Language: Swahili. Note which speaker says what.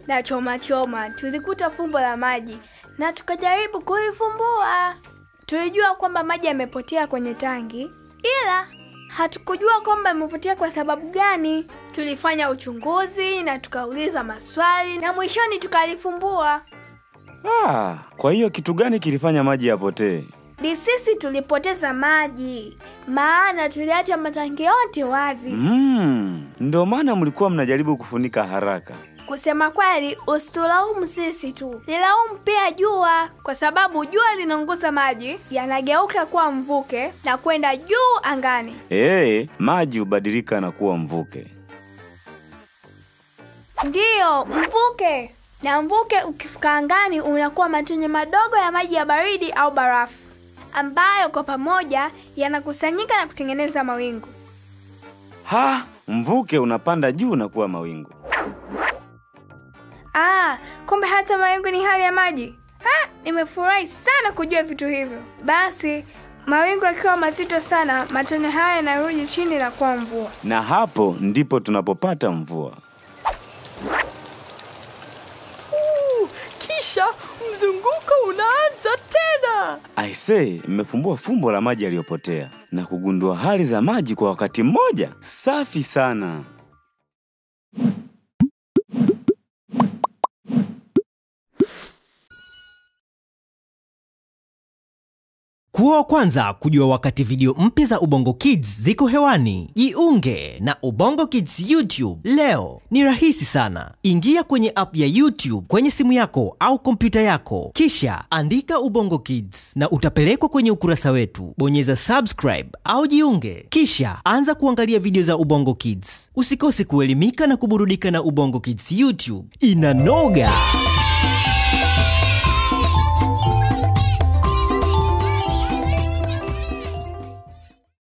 Speaker 1: na choma choma tulikuta fumbo la maji na tukajaribu kulifumbua. Tulijua kwamba maji yamepotea kwenye tangi, ila hatukujua kwamba yamepotea kwa sababu gani. Tulifanya uchunguzi na tukauliza maswali na mwishoni tukalifumbua.
Speaker 2: Ah, kwa hiyo kitu gani kilifanya maji yapotee?
Speaker 1: Ni sisi tulipoteza maji, maana tuliacha matangi yote wazi.
Speaker 2: Mm, ndio maana mlikuwa mnajaribu kufunika haraka.
Speaker 1: Kusema kweli, usitulaumu sisi tu, nilaumu pia jua, kwa sababu jua linaunguza maji, yanageuka kuwa mvuke na kwenda juu angani.
Speaker 2: Ee, maji hubadilika na kuwa mvuke.
Speaker 1: Ndiyo, mvuke. Na mvuke ukifika angani unakuwa matone madogo ya maji ya baridi au barafu, ambayo kwa pamoja yanakusanyika na kutengeneza mawingu.
Speaker 2: Ha, mvuke unapanda juu na kuwa mawingu.
Speaker 1: Ah, kumbe hata mawingu ni hali ya maji. Ah, nimefurahi sana kujua vitu hivyo. Basi mawingu yakiwa mazito sana, matone haya yanarudi chini na kuwa mvua.
Speaker 2: Na hapo ndipo tunapopata mvua.
Speaker 3: Kisha mzunguko unaanza tena.
Speaker 2: Aisee, mmefumbua fumbo la maji yaliyopotea na kugundua hali za maji kwa wakati mmoja. Safi sana.
Speaker 4: Kuwa wa kwanza kujua wakati video mpya za Ubongo Kids ziko hewani, jiunge na Ubongo Kids YouTube leo. Ni rahisi sana, ingia kwenye app ya YouTube kwenye simu yako au kompyuta yako, kisha andika Ubongo Kids na utapelekwa kwenye ukurasa wetu. Bonyeza subscribe au jiunge, kisha anza kuangalia video za Ubongo Kids. Usikose kuelimika na kuburudika na Ubongo Kids YouTube, inanoga.